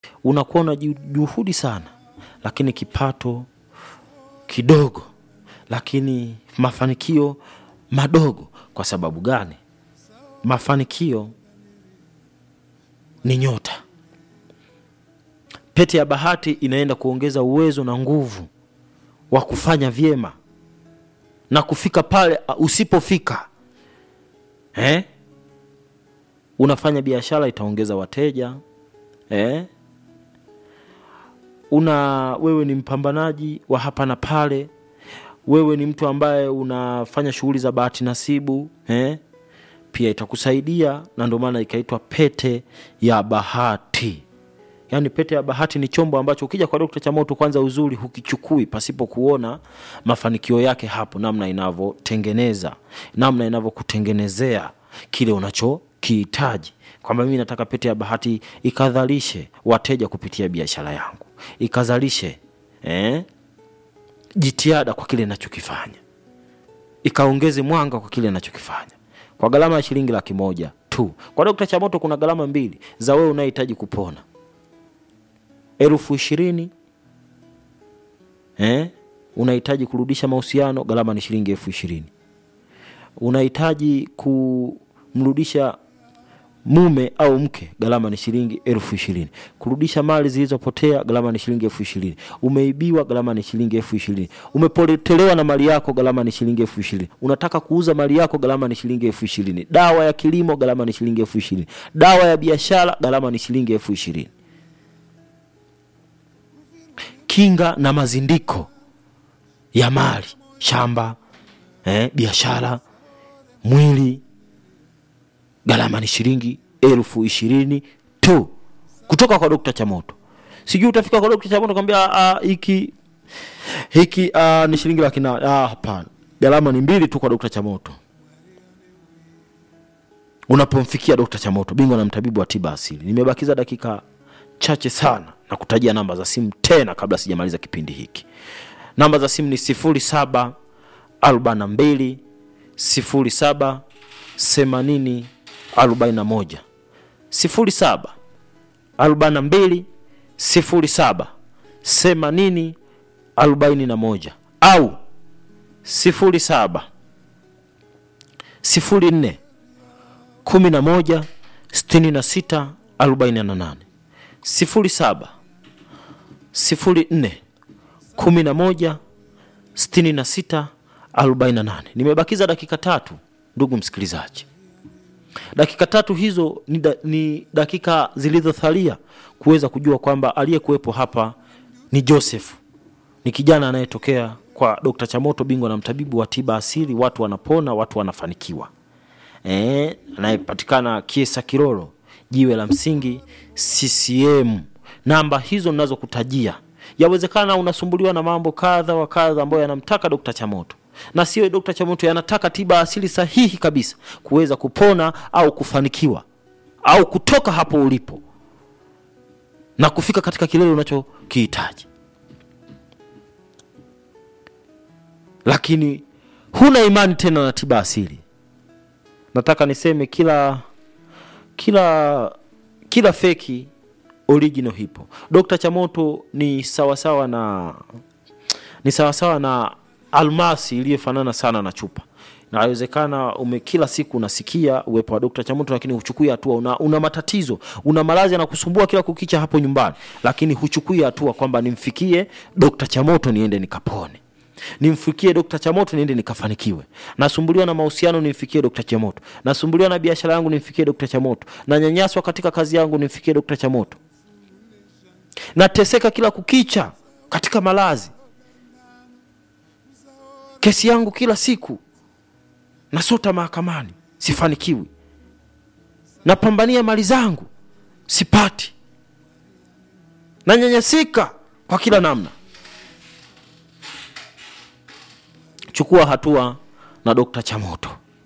unakuwa una ju- juhudi sana lakini kipato kidogo lakini mafanikio madogo kwa sababu gani mafanikio ni nyota pete ya bahati inaenda kuongeza uwezo na nguvu wa kufanya vyema na kufika pale uh, usipofika eh? unafanya biashara itaongeza wateja eh? una wewe ni mpambanaji wa hapa na pale wewe ni mtu ambaye unafanya shughuli za bahati nasibu eh? pia itakusaidia na ndio maana ikaitwa pete ya bahati yaani pete ya bahati ni chombo ambacho ukija kwa dokta chamoto kwanza uzuri hukichukui pasipo kuona mafanikio yake hapo namna inavyotengeneza namna inavyokutengenezea kile unachokihitaji kwamba mimi nataka pete ya bahati ikadhalishe wateja kupitia biashara yangu ikazalishe eh, jitihada kwa kile nachokifanya ikaongeze mwanga kwa kile nachokifanya kwa gharama ya shilingi laki moja tu kwa dokta chamoto kuna gharama mbili za wewe unayehitaji kupona elfu ishirini eh? unahitaji kurudisha mahusiano gharama ni shilingi elfu ishirini unahitaji kumrudisha mume au mke gharama ni shilingi elfu ishirini kurudisha mali zilizopotea gharama ni shilingi elfu ishirini umeibiwa gharama ni shilingi elfu ishirini umepotelewa na mali yako gharama ni shilingi elfu ishirini unataka kuuza mali yako gharama ni shilingi elfu ishirini dawa ya kilimo gharama ni shilingi elfu ishirini dawa ya biashara gharama ni shilingi elfu ishirini kinga na mazindiko ya mali shamba eh, biashara mwili gharama ni shilingi elfu ishirini tu kutoka kwa dokta chamoto sijui utafika kwa dokta chamoto kwambia "Ah, hiki hiki ah, ni shilingi laki na ah, hapana gharama ni mbili tu kwa dokta chamoto unapomfikia dokta chamoto bingwa na mtabibu wa tiba asili nimebakiza dakika chache sana na kutajia namba za simu tena kabla sijamaliza kipindi hiki namba za simu ni 07 42 07 80 41 07 42 07 80 41 au 07 04 11 66 48 07 04 11 66 48 nimebakiza dakika tatu ndugu msikilizaji dakika tatu hizo ni, da, ni dakika zilizothalia kuweza kujua kwamba aliyekuwepo hapa ni joseph ni kijana anayetokea kwa dr chamoto bingwa na mtabibu wa tiba asili watu wanapona watu wanafanikiwa e, anayepatikana kiesa kiroro jiwe la msingi ccm namba hizo nazokutajia yawezekana unasumbuliwa na mambo kadha wa kadha ambayo yanamtaka dokta chamoto na sio dokta chamoto yanataka tiba asili sahihi kabisa kuweza kupona au kufanikiwa au kutoka hapo ulipo na kufika katika kilele unachokihitaji lakini huna imani tena na tiba asili nataka niseme kila kila kila feki original hipo dokta chamoto ni sawasawa na ni sawasawa na almasi iliyofanana sana na chupa inawezekana ume kila siku unasikia uwepo wa dokta chamoto lakini huchukui hatua una, una matatizo una maradhi yanakusumbua kila kukicha hapo nyumbani lakini huchukui hatua kwamba nimfikie dokta chamoto niende nikapone nimfikie dokta chamoto niende nikafanikiwe nasumbuliwa na mahusiano nimfikie dokta chamoto nasumbuliwa na biashara yangu nimfikie dokta chamoto nanyanyaswa katika kazi yangu nimfikie dokta chamoto nateseka kila kukicha katika malazi kesi yangu kila siku nasota mahakamani sifanikiwi napambania mali zangu sipati nanyanyasika kwa kila namna chukua hatua na dokta chamoto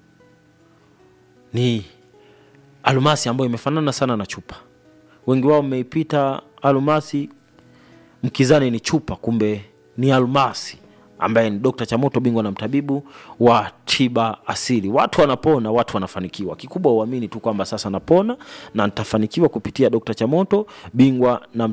ni almasi ambayo imefanana sana na chupa wengi wao mmeipita almasi mkizani ni chupa kumbe ni almasi ambaye ni Dr. Chamoto, bingwa na mtabibu wa tiba asili. Watu wanapona, watu wanafanikiwa. Kikubwa uamini tu kwamba sasa napona na nitafanikiwa kupitia Dr. Chamoto, bingwa na